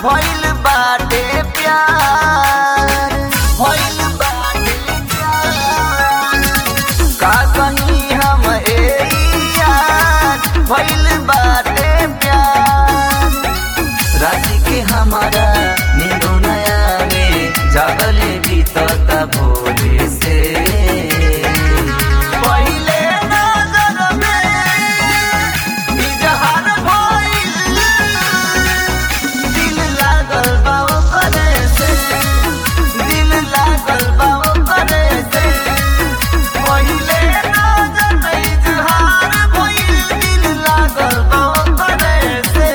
भइल बाटे प्यार भइल बाटे प्यार का कहीं हम ए यार भइल बाटे प्यार राति के हमारा नींदो नया में जागले बीतता भोरे से पहिले नजर में इजहार भइल दिल लागल बा ओकरे से दिल लागल बा ओकरे से पहिले नजर में इजहार भइल दिल लागल बा ओकरे से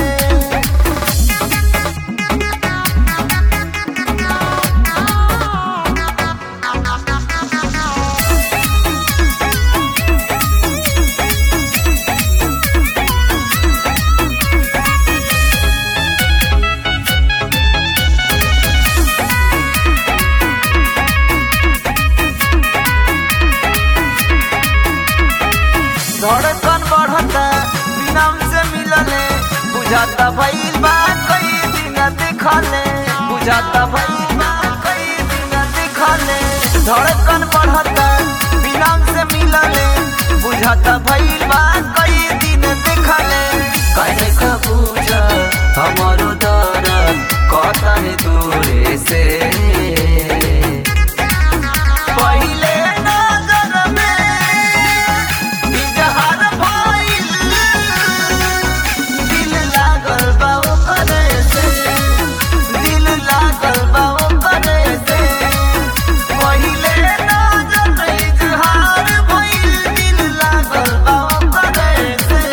धड़कन बढ़ता बिनम से मिलले बुझाता भइल बा कई दिन दिखले बुझाता भइल बा कई दिन दिखले धड़कन बढ़ता बिनम से मिलले बुझाता भइल बा कई दिन दिखले कहे का बुझ हमारो दर्द कतन दूरे से पहिले नजर में इजहार भइल दिल लागल बा ओकरे से दिल लागल बा ओकरे से पहिले नजर में इजहार भइल दिल लागल बा ओकरे से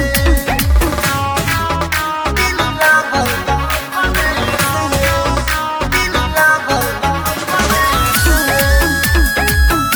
दिल लागल बा ओकरे से दिल लागल बा ओकरे से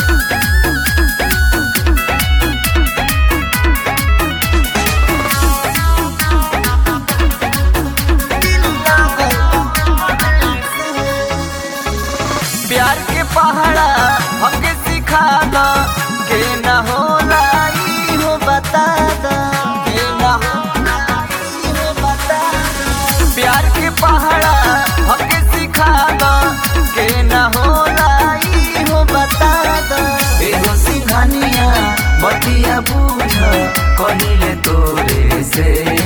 प्यार के पहाड़ा हमके सिखा द के न होला ई हो बता द के न होला ई हो बता द प्यार के पहाड़ा हमके सिखा द के न होला ई हो बता द एगो सिंघानिया बतिया बूझ कहिले तोरे से